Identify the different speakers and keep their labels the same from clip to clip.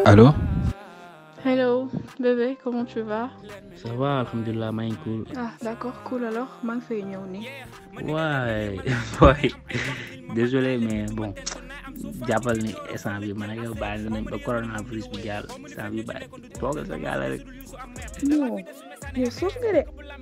Speaker 1: Allô
Speaker 2: Hello, bébé, comment tu vas
Speaker 3: Ça va, alhamdulilah, maa ngi cool.
Speaker 2: Ah, d'accord, cool alors, maa ngi fay ñëw nii.
Speaker 3: waay waay désolé mais bon jàppal ni instant bi man ak yow bàyyi nañ ba coronavirus bi jàll instant bi bàyyi toogal sa gaala rek.
Speaker 2: Non, yow soof nga de.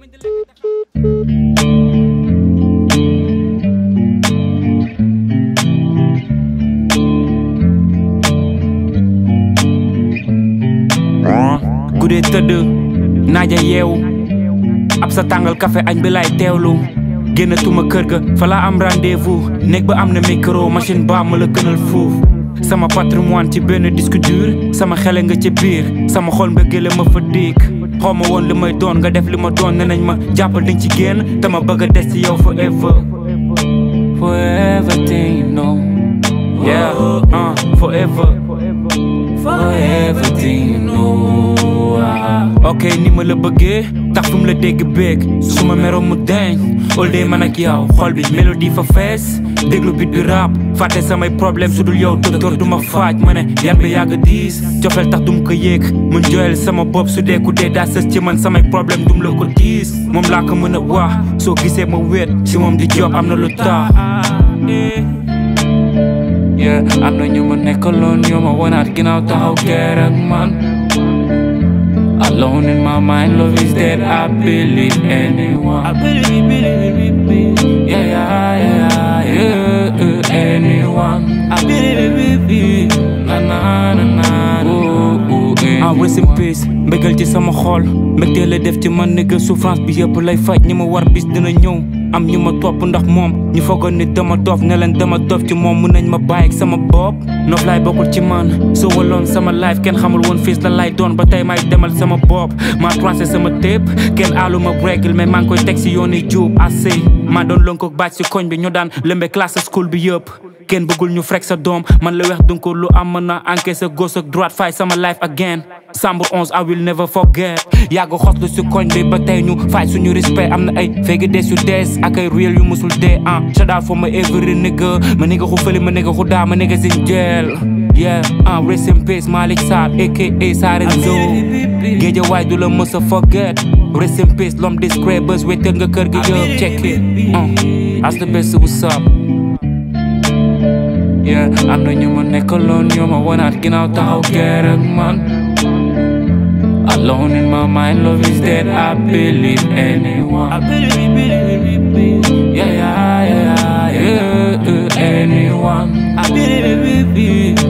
Speaker 4: guddee tëdd naaja yeewu ab sa tàngal café añ bi lay teewlu génnatuma kër ga fa laa am rendez-vous néeg ba am na micro machine ba ma la gënal fuuf sama patrimoine ci benn disque dur sama xele nga ci biir sama xol mbëggeel ma fa diik xaw ma woon li may doon nga def li ma doon ne nañ ma jàppal dañ ci génn te ma bëgg a des ci yow forever forever thing you know yeah uh, forever forever thing you know ok ni ma la bëggee tax fu mu la dégg béeg su ma meroon mu deñ all day man ak yow xol bi mélodie fa fees déglu bit bi rap fàtte samay problème su dul yow docteur du ma faaj ma ne yan bi yàgg diis cofeel tax dum ko yéeg mun joyal sama bopp su dee ku dee daa sës ci man samay problème dum la ko diis moom laa ko mën a wax soo gisee ma wéet si moom di job am na lu tax yeah am na ñu ma nekkaloon ñoo ma wanaat ginnaaw taxaw keer ak man Alone in my mind, love is dead. I believe anyone. I believe, believe, believe. Yeah, yeah, yeah, yeah, yeah. Anyone. I believe, believe. Na na na na. Ooh, ooh, ah rest in peace mbëggal ci sama xol mbëggeel la def ci man nigga souffrance bi yëpp lay faj ñi ma war bis dina ñëw am ñu ma topp ndax moom ñu foogoon ni dama dof ne leen dama dof ci moom mun nañ ma bàyyi ak sama bopp noof laay bokkul ci man soo waloon sama life kenn xamul woon fiis la lay doon ba tey may demal sama bopp maa tracé sama tépp kenn aalu ma règle mais maa ngi koy teg si yoon yi juub assez maa doon lënkoog bàcc si koñ bi ñu daan lëmbe classe school bi yëpp kenn bëggul ñu frek sa doom man la weex donc lu am mën na encaissé gauche ak droite fay sama life again Sambour 11 I will never forget yàgg xoslu si koñ bi ba tey ñu fay suñu respect am na ay fegi des yu dees ak ay real yu musul dee ah shout out for my every nigga ma nigga xu fëli ma nigga xu daa ma nigga sin jail yeah ah rest in peace Malick Sarr aka Sarenzo géeja waay du la mës a forget rest in peace l'homme discret bés wéetal nga kër gi yëpp check it ah as the best what's up yeah am na ñu ma nekkaloon ñoo ma wanaat ginnaaw taxaw keer ak man Alone in my mind, love is dead. I believe anyone. I believe, believe, believe. Yeah, yeah, yeah, yeah, yeah. Anyone. I believe, believe.